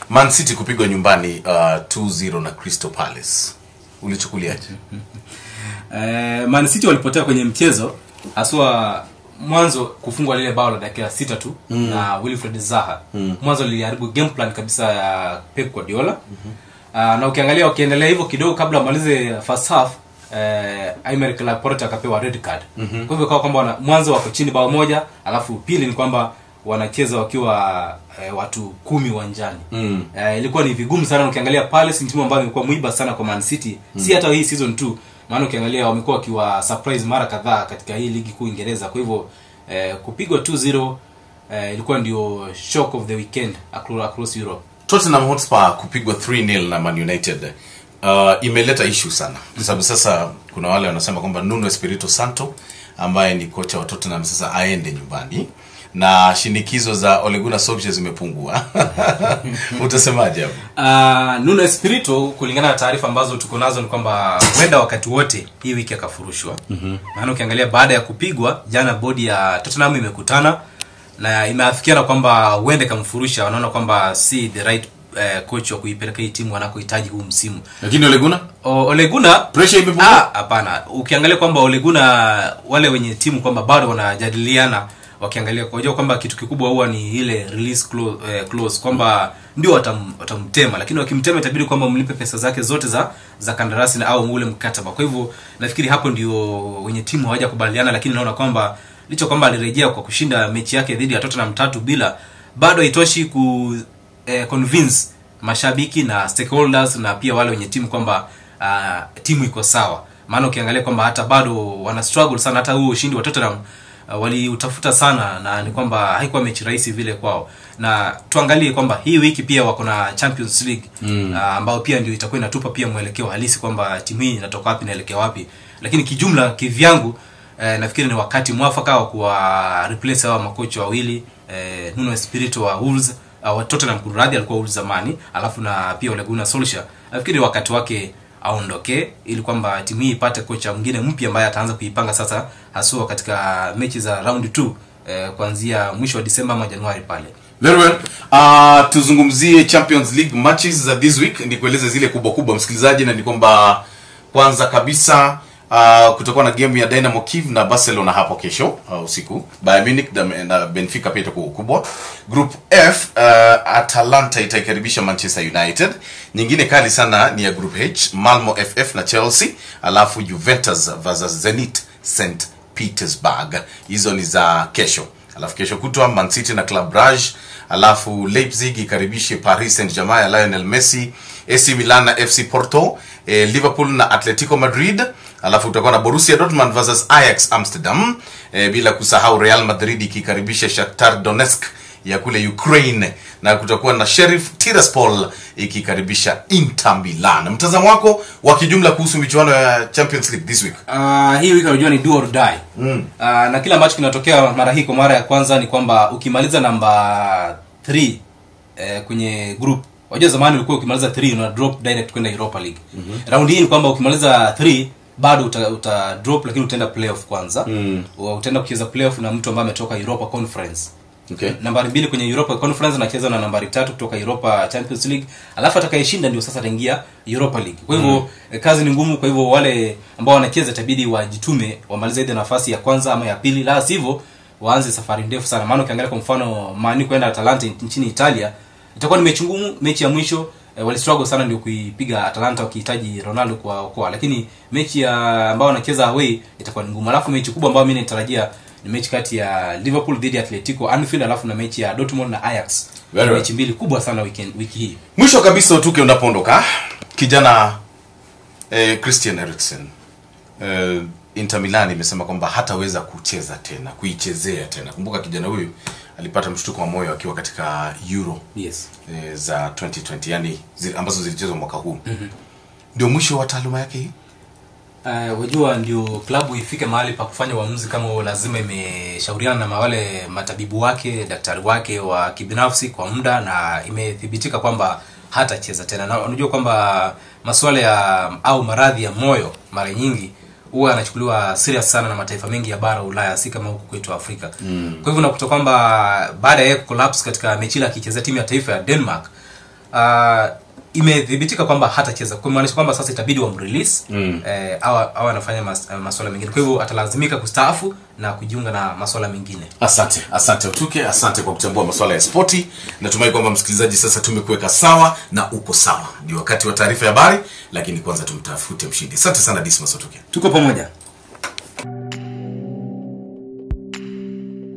man city kupigwa nyumbani uh, 2-0 na crystal palace ulichukuliaje Eh, Man City walipotea kwenye mchezo haswa mwanzo kufungwa lile bao la dakika sita tu mm. na Wilfred Zaha mm. mwanzo liliharibu game plan kabisa ya Pep Guardiola mm-hmm. uh, na ukiangalia wakiendelea hivyo kidogo kabla wamalize first half eh, Aymeric Laporte akapewa red card mm-hmm. kwa hivyo ikawa kwamba wana- mwanzo wako chini bao moja alafu pili ni kwamba wanacheza wakiwa eh, watu kumi uwanjani mm. eh, ilikuwa ni vigumu sana na ukiangalia Palace ni timu ambayo imekuwa mwiba sana kwa Man City mm. si hata hii season 2 maana ukiangalia wamekuwa wakiwa surprise mara kadhaa katika hii ligi kuu Uingereza kwa hivyo eh, kupigwa 2-0 eh, ilikuwa ndio shock of the weekend across, across Europe tottenham hotspur kupigwa 3-0 na man united uh, imeleta issue sana kwa sababu sasa kuna wale wanasema kwamba nuno espirito santo ambaye ni kocha wa tottenham sasa aende nyumbani na shinikizo za oleguna solskjaer zimepungua utasemaje hapo Uh, Nuno Espirito kulingana na taarifa ambazo tuko nazo ni kwamba huenda wakati wote hii wiki akafurushwa. Mm-hmm. Maana ukiangalia baada ya kupigwa jana, bodi ya Tottenham imekutana na imeafikiana kwamba huenda ikamfurusha. Wanaona kwamba si the right eh, coach wa kuipeleka hii timu wanakohitaji huu msimu. lakini oleguna O, Ole Gunnar pressure imepungua Ah, hapana ukiangalia kwamba Ole Gunnar wale wenye timu kwamba bado wanajadiliana wakiangalia kujua kwamba kitu kikubwa huwa ni ile release clause, eh, clause kwamba ndio watam, watamtema lakini wakimtema itabidi kwamba mlipe pesa zake zote za za kandarasi na au ule mkataba kwa hivyo nafikiri hapo ndio wenye timu hawajakubaliana lakini naona kwamba licho kwamba alirejea kwa kushinda mechi yake dhidi ya Tottenham tatu bila bado haitoshi ku eh, convince mashabiki na stakeholders na pia wale wenye timu kwamba uh, timu iko sawa maana ukiangalia kwamba hata bado wana struggle sana hata huo ushindi wa Tottenham uh, waliutafuta sana na ni kwamba haikuwa mechi rahisi vile kwao na tuangalie kwamba hii wiki pia wako na Champions League mm. uh, ambao pia ndio itakuwa inatupa pia mwelekeo halisi kwamba timu hii inatoka wapi inaelekea wapi lakini kijumla kivyangu eh, nafikiri ni wakati mwafaka wa kuwa replace hawa makocha wawili eh, Nuno Espirito wa Wolves uh, wa Tottenham kunradhi alikuwa Wolves zamani alafu na pia Ole Gunnar Solskjaer nafikiri wakati wake aondoke ili kwamba timu hii ipate kocha mwingine mpya ambaye ataanza kuipanga sasa haswa katika mechi za round 2 eh, kuanzia mwisho wa Disemba ama Januari pale very well uh, tuzungumzie champions league matches za this week nikueleze zile kubwa kubwa msikilizaji na ni kwamba kwanza kabisa uh, kutakuwa na game ya dynamo kiev na barcelona hapo kesho uh, usiku bayern munich na, na benfica pia itakuwa kubwa group f uh, atalanta itaikaribisha manchester united nyingine kali sana ni ya group h malmo ff na chelsea alafu juventus versus zenit st petersburg hizo ni za kesho alafu kesho kutwa man city na club brage alafu leipzig ikaribishe paris saint germain ya lionel messi ac milan na fc porto eh, liverpool na atletico madrid alafu utakuwa na borussia dortmund versus ajax amsterdam eh, bila kusahau real madrid ikikaribisha shakhtar donetsk ya kule ukraine na kutakuwa na sheriff tiraspol ikikaribisha inter milan mtazamo wako wa kijumla kuhusu michuano ya champions league this week uh, hii wiki unajua ni do or die mm. uh, na kile ambacho kinatokea mara hii kwa mara ya kwanza ni kwamba ukimaliza namba 3 eh, kwenye group wajua zamani ulikuwa ukimaliza 3 una drop direct kwenda europa league mm-hmm. raundi hii ni kwamba ukimaliza 3 bado uta, uta drop lakini utaenda playoff kwanza mm. utaenda kucheza playoff na mtu ambaye ametoka europa conference okay. nambari mbili kwenye europa conference anacheza na nambari tatu kutoka europa champions league alafu atakayeshinda ndio sasa ataingia europa league kwa hivyo mm. kazi ni ngumu kwa hivyo wale ambao wanacheza itabidi wajitume wamalize ile nafasi ya kwanza ama ya pili la sivyo waanze safari ndefu sana maana ukiangalia kwa mfano mani kwenda atalanta nchini italia itakuwa ni mechi ngumu mechi ya mwisho eh, walistruggle sana ndio kuipiga atalanta wakihitaji ronaldo kuwaokoa lakini mechi ya ambao wanacheza away itakuwa ni ngumu alafu mechi kubwa ambayo mi natarajia ni mechi kati ya liverpool dhidi ya atletico anfield alafu na mechi ya dortmund na ajax Very Ni well. mechi mbili kubwa sana weekend, wiki hii mwisho kabisa utuke unapoondoka kijana eh, christian eriksen eh, inter milan imesema kwamba hataweza kucheza tena kuichezea tena kumbuka kijana huyu alipata mshtuko wa moyo akiwa katika euro yes eh, za 2020 yani zi, ambazo zilichezwa mwaka huu mm-hmm. ndio mwisho wa taaluma yake hii Uh, wajua ndio klabu ifike mahali pa kufanya uamuzi kama huo lazima imeshauriana na wale matabibu wake daktari wake wa kibinafsi kwa muda na imethibitika kwamba hatacheza tena na unajua kwamba masuala ya au maradhi ya moyo mara nyingi huwa yanachukuliwa serious sana na mataifa mengi ya bara ulaya si kama huku kwetu afrika mm. kwa hivyo unakuta kwamba baada ya yeye kucollapse katika mechi ile akichezea timu ya taifa ya denmark uh, imethibitika kwamba hatacheza kumaanisha kwamba sasa itabidi wamrelease mm. eh, au au anafanya mas, uh, masuala mengine kwa hivyo atalazimika kustaafu na kujiunga na masuala mengine asante asante utuke asante kwa kuchambua masuala ya spoti natumai kwamba msikilizaji sasa tumekuweka sawa na uko sawa ni wakati wa taarifa ya habari lakini kwanza tumtafute mshindi asante sana dismas utuke tuko pamoja